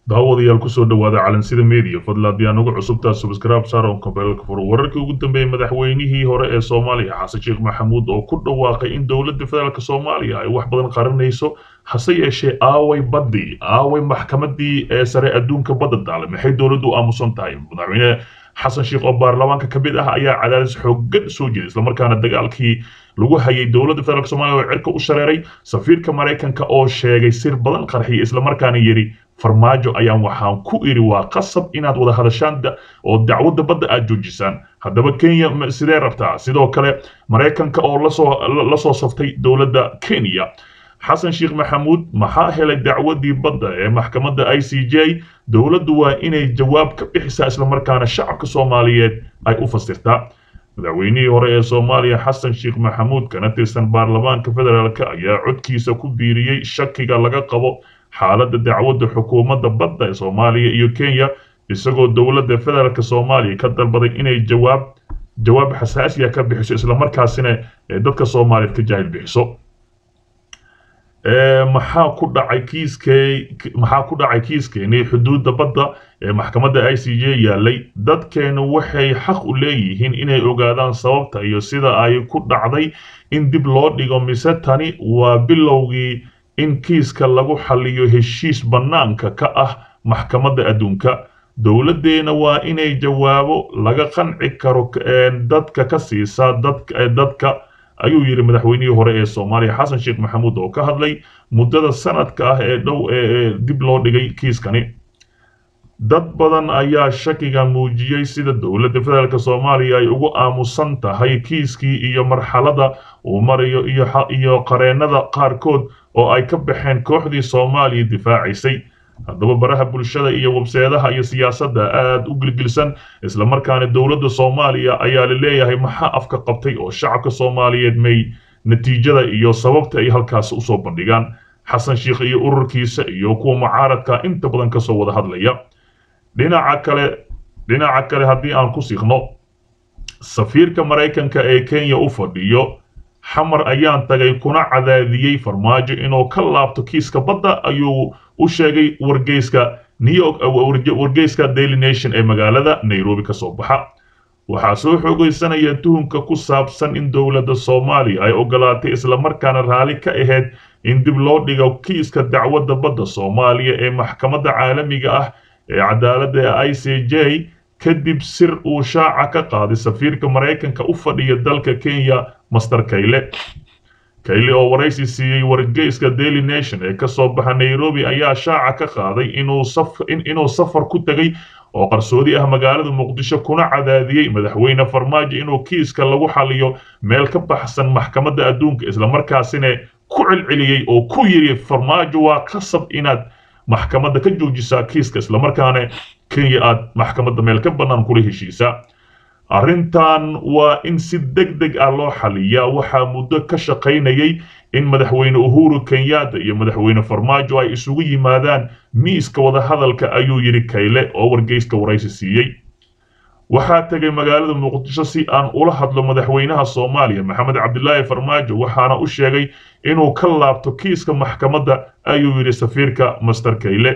daawadayaal kusoo dhawaada calansida media fadla haddii aan ugu cusubtaa subscribe saron kabeelka fur wararkii ugu dambeeyey madaxweynihii hore ee soomaaliya xasan sheekh maxamuud oo ku dhawaaqay in dowladda federaalk soomaaliya ay wax badan qarinayso hase yeeshee aaway baddii aaway maxkamadii ee sare adduunka badda daale maxay dowladdu u aamusan tahay madaxweyne xasan sheekh oo baarlamaanka ka mid ah ayaa cadaadis xoogan soo jeeday islamarkaana dagaalkii lagu hayay dowladda federaalk soomaaliya oo cirka u shareeray safiirka maraykanka oo sheegay sir badan qarxiya islamarkaana yidhi farmaajo ayaan waxaan ku idhi waa qasab inaad wada hadashaan oo dacwadda badda aad joojisaan haddaba kenya sidee rabtaa sidoo kale maraykanka oo lasoo la soo saftay dowladda kenya xasan sheekh maxamuud maxaa helay dacwaddii badda ee maxkamadda i c j dowladdu waa inay jawaab ka bixisaa islamarkaana shacabka soomaaliyeed ay u fasirtaa madaxweynihii hore ee soomaaliya xasan sheekh maxamuud kana tirsan baarlamaanka federaalk ayaa codkiisa ku biiriyey shakiga laga qabo xaaladda dacwadda xukuumadda badda ee soomaaliya iyo kenya isagoo dowladda federaalk soomaaliya ka dalbaday inay jawaab jawaab xasaasiya ka bixiso islamarkaasina dadka soomaaliyeed ka jaahil bixiso maxaa ku dhacay kiiskee maxaa ku dhacay kiiskeenii xuduudda badda ee maxkamadda i c j yaalay dadkeenu waxay xaq u leeyihiin inay ogaadaan sababta iyo sida ay ku dhacday in dib loo dhigo mise tani waa bilowgii in kiiska lagu xaliyo heshiis bannaanka ka ah maxkamadda adduunka dowladdeena waa inay jawaabo laga qanci karo dadka ka siisa dadka ayuu yidhi madaxweynihii hore ee soomaaliya xasan sheekh maxamuud oo ka hadlay muddada sanadka ah ee dhow ee dib loo dhigay kiiskani dad badan ayaa shakiga muujiyey sida dowladda federaalk soomaaliya ay ugu aamusan tahay kiiskii iyo marxaladda uu marayo iyo qareennada qaarkood oo ay ka baxeen kooxdii soomaaliya difaacaysay haddaba baraha bulshada iyo webseedaha iyo siyaasadda aad u gilgilsan islamarkaana dowladda soomaaliya ayaa la leeyahay maxaa afka qabtay oo shacabka soomaaliyeed may natiijada iyo sababta ay halkaas usoo bandhigaan xasan sheekh iyo ururkiisa iyo kuwa mucaaradka inta badan kasoo wada hadlaya dhinaca kale dhinaca kale haddii aan ku siqno safiirka maraykanka ee kenya u fadhiyo xamar ayaan tagay kuna cadaadiyey farmaajo inuu ka laabto kiiska badda ayuu u sheegay wargeyska new york wargeyska daily nation ee magaalada nairobi ka soo baxa waxaa soo xoogeysanaya tuhunka ku saabsan in dowladda soomaaliya ay ogolaatay islamarkaana raalli ka ahayd in dib loo dhigo kiiska dacwadda badda soomaaliya ee maxkamadda caalamiga ah ee cadaaladda i c j kadib sir uu shaaca ka qaaday safiirka maraykanka u fadhiya dalka kenya master kayle kayle oo waraysi siiyey wargeyska daily nation ee kasoo baxa nairobi ayaa shaaca ka qaaday inuu safar ku tegay oo qarsoodi ah magaalada muqdisho kuna cadaadiyey madaxweyne farmaajo inuu kiiska lagu xaliyo meel ka baxsan maxkamadda adduunka islamarkaasina ku celceliyey oo ku yidhi farmaajo waa qasab inaad maxkamadda ka joojisaa kiiska islamarkaana kenya aad maxkamadda meel ka bannaan kula heshiisaa arrintan waa in si deg deg ah loo xaliyaa waxaa muddo ka shaqaynayay in madaxweyne uhuru kenyatta iyo madaxweyne farmaajo ay isugu yimaadaan miiska wadahadalka ayuu yidhi kayle oo wargeyska waraysi siiyey waxaa tegay magaalada muqdisho si aan ula hadlo madaxweynaha soomaaliya maxamed cabdilaahi farmaajo waxaana u sheegay inuu ka laabto kiiska maxkamadda ayuu yidhi safiirka master kayle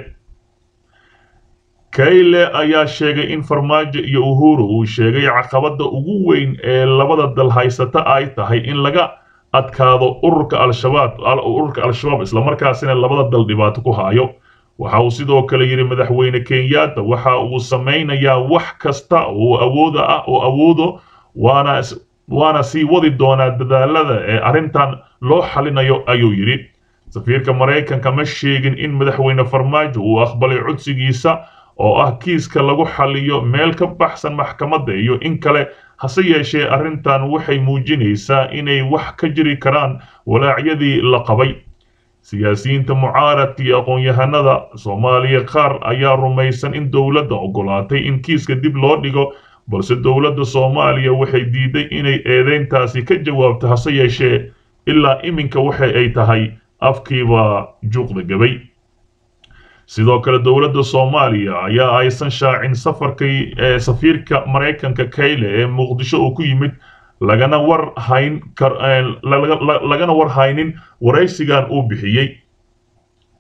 kayle ayaa sheegay in farmaajo iyo uhuru uu sheegay caqabadda ugu weyn ee labada dal haysata ay tahay in laga adkaado ururka al-shabaab ururka al-shabaab islamarkaasina labada dal dhibaato ku haayo waxa uu sidoo kale yidhi madaxweyne kenyatta waxa uu samaynayaa wax kasta oo awooda ah oo awoodo waana waana sii wadi doonaa dadaalada ee arrintan loo xalinayo ayuu yidhi safiirka maraykanka ma sheegin in madaxweyne farmaajo uu aqbalay codsigiisa oo ah kiiska lagu xaliyo meel ka baxsan maxkamadda iyo in kale hase yeeshee arrintan waxay muujinaysaa inay wax ka jiri karaan walaacyadii la qabay siyaasiyiinta mucaaradka iyo aqoon-yahanada soomaaliya qaar ayaa rumaysan in dowladda ogolaatay in kiiska dib loo dhigo balse dowladda soomaaliya waxay diiday inay eedeyntaasi ka jawaabto hase yeeshee ilaa iminka waxa ay tahay afkiiba juuqda gabay sidoo kale dowladda soomaaliya ayaa aysan shaacin safarkii ee safiirka maraykanka kayle ee muqdisho uu ku yimid lagana war hayn lagana war haynin waraysigan uu bixiyey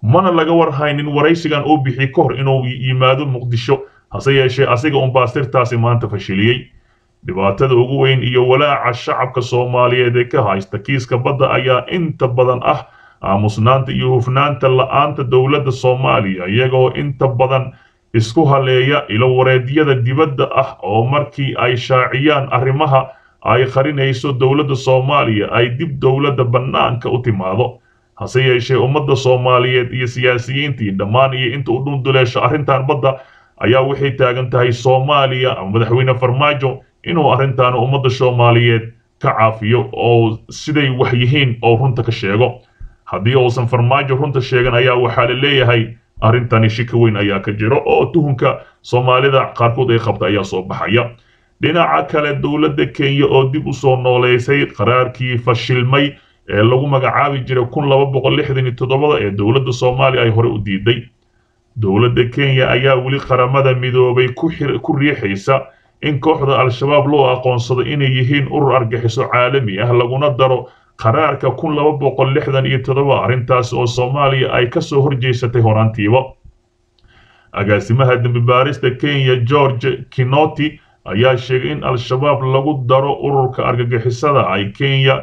mana laga warhaynin waraysigan uu bixi ka hor inuu yimaado muqdisho hase yeeshee asiga unbaa sirtaasi maanta fashiliyey dhibaatada ugu weyn iyo walaaca shacabka soomaaliyeed ee ka haysta kiiska badda ayaa inta badan ah aamusnaanta iyo hufnaanta la-aanta dowladda soomaaliya iyagoo inta badan isku haleeya ilo wareedyada dibadda ah oo markii ay shaaciyaan arrimaha ay qarinayso dowladda soomaaliya ay dib dowladda bannaanka u timaado hase yeeshee ummadda soomaaliyeed iyo siyaasiyiintii dhammaan iyo inta u dhunduleesho arrintan badda ayaa waxay taagan tahay soomaaliya ama madaxweyne farmaajo inuu arrintan ummadda soomaaliyeed ka caafiyo oo siday wax yihiin oo runta ka sheego haddii uusan farmaajo runta sheegan ayaa waxaa la leeyahay arrintani shika weyn ayaa ka jiro oo tuhunka soomaalida qaarkood ay qabta ayaa soo baxaya dhinaca kale dowladda kenya oo dib u soo nooleysay qaraarkii fashilmay ee lagu magacaabi jiray kun laba boqol lixdan iyo toddobada ee dowladda soomaaliya ay hore u diiday dowladda kenya ayaa weli qaramada midoobay ku riixaysa in kooxda al-shabaab loo aqoonsado inay yihiin urur argaxiso caalami ah laguna daro qaraarka kun laba boqol lixdan iyo toddoba arrintaas oo soomaaliya ay ka soo horjeysatay horaantiiba agaasimaha dembi baarista kenya george kinoti ayaa sheegay in al-shabaab lagu daro ururka argagixisada ay kenya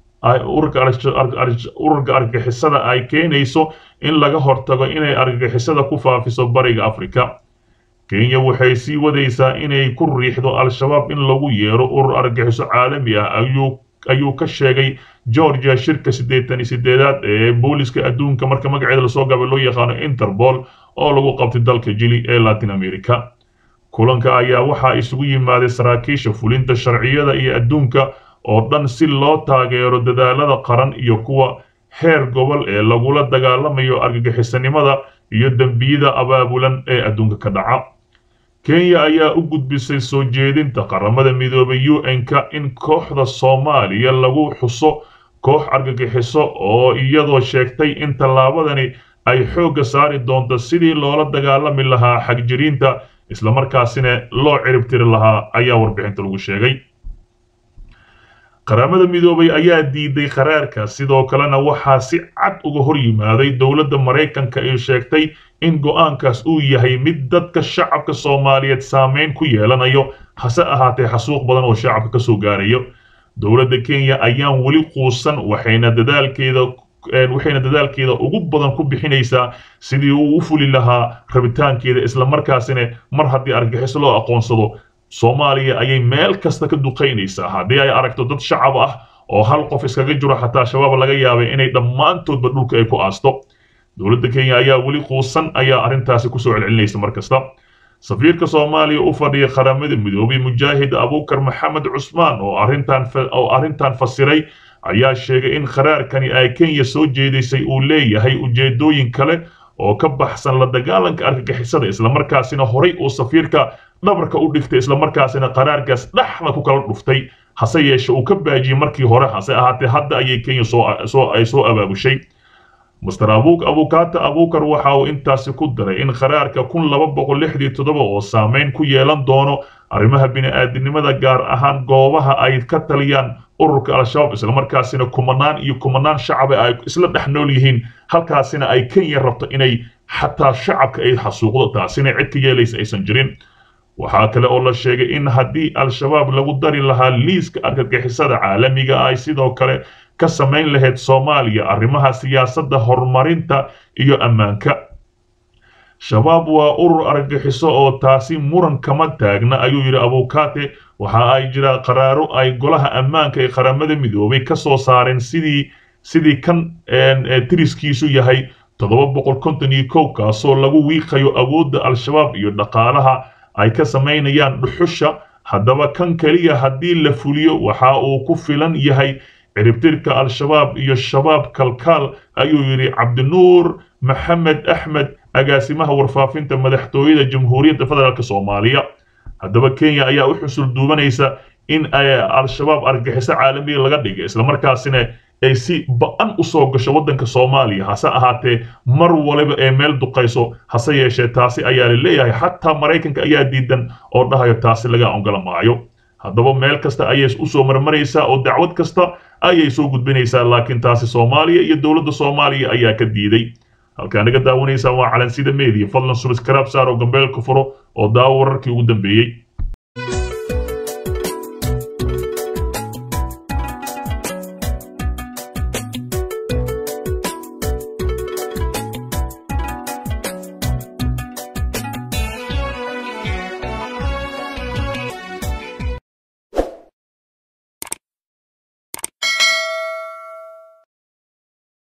ururka argagixisada ay keenayso in laga hortago inay argagixisada ku faafiso bariga afrika kenya waxay sii wadaysaa inay ku riixdo al-shabaab in lagu yeero urur argagixiso caalami ah ayuu ayuu ka sheegay georgia shirka siddeetan iyo sideedaad ee booliska adduunka marka magaceeda lasoo gabay loo yaqaano interpol oo lagu qabtay dalka jili ee latin america kulanka ayaa waxaa isugu yimaaday saraakiisha fulinta sharciyada iyo adduunka oo dhan si loo taageero dadaalada qaran iyo kuwa heer gobol ee lagula dagaalamayo argagixisanimada iyo dembiyada abaabulan ee adduunka ka dhaca kenya ayaa u gudbisay soo jeedinta qaramada midoobay u n-ka in kooxda soomaaliya lagu xuso koox argagixiso oo iyadoo sheegtay in tallaabadani ay xoogga saari doonto sidii loola dagaalami lahaa xagjiriinta islamarkaasina loo ciribtiri lahaa ayaa warbixinta lagu sheegay qaramada midoobay ayaa diiday qaraarka sidoo kalena waxaa si cad uga hor yimaaday dowladda maraykanka ee sheegtay in go'aankaas uu yahay mid dadka shacabka soomaaliyeed saameyn ku yeelanayo hase ahaatee xasuuq badan oo shacabka ka soo gaarayo dowladda kenya ayaan weli quusan waxayna dadaalkeeda waxayna dadaalkeeda ugu badan ku bixinaysaa sidii uu u fuli lahaa rabitaankeeda islamarkaasina mar haddii argaxiso loo aqoonsado soomaaliya ayay meel kasta ka duqaynaysaa haddii ay aragto dad shacab ah oo hal qof iskaga jiro xataa shabaab laga yaabay inay dhammaantoodba dhulka ay ku aasto dowladda kenya ayaa weli quusan ayaa arrintaasi kusoo celcelinaysa mar kasta safiirka soomaaliya u fadhiya qaramada midoobay mujaahid abuukar maxamed cusmaan oo arrintan oo arrintan fasiray ayaa sheegay in qaraarkani ay kenya soo jeedisay uu leeyahay ujeedooyin kale oo ka baxsan la dagaalanka argagixisada islamarkaasina horay uu safiirka dhabarka u dhigtay islamarkaasina qaraarkaas dhexda ku kala dhuftay hase yeeshe uu ka baajiyey markii hore hase ahaatee hadda ayay kenya soo ay soo abaabushay master abuk abukata abukar waxa uu intaasi ku daray in qaraarka kun laba boqol lixdii toddoba oo saameyn ku yeelan doono arrimaha bini'aadinimada gaar ahaan goobaha ay ka taliyaan ururka al-shabaab islamarkaasina kumanaan iyo kumanaan shacaba ay isla dhex nool yihiin halkaasina ay kenya rabto inay xataa shacabka ay xasuuqdo taasina cid ka yeelaysa aysan jirin waxaa kale oo la sheegay in haddii al-shabaab lagu dari lahaa liiska argagixisada caalamiga ay sidoo kale ka samayn lahayd soomaaliya arrimaha siyaasadda horumarinta iyo ammaanka shabaab waa urur argagixiso oo taasi muran kama taagna ayuu yidhi abukate waxa ay jiraa qaraaro ay golaha ammaanka ee qaramada midoobay ka soo saareen sidii sidii kan tiriskiisu yahay toddoba boqol konton iyo kow kaasoo lagu wiiqayo awoodda al-shabaab iyo dhaqaalaha ay ka samaynayaan dhuxusha haddaba kan keliya haddii la fuliyo waxa uu ku filan yahay ciribtirka al-shabaab iyo shabaab kalkaal ayuu yidhi cabdinuur maxamed axmed agaasimaha warfaafinta madaxtooyada jamhuuriyadda federaalk soomaaliya haddaba kenya ayaa u xusul duubanaysa in al-shabaab argagixiso caalamiya laga dhigay islamarkaasina ay si ba-an u soo gasho waddanka soomaaliya hase ahaatee mar waliba ee meel duqayso hase yeeshee taasi ayaa la leeyahay xataa maraykanka ayaa diidan oo dhahayo taasi laga ongola maayo haddaba meel kasta ayay usoo marmaraysaa oo dacwad kasta ayay soo gudbinaysaa laakiin taasi soomaaliya iyo dowladda soomaaliya ayaa ka diiday halkaa naga daawanaysaan waa calansida media fadlan subscribe saar oo gambeelka furo oo daawo wararkii ugu dambeeyey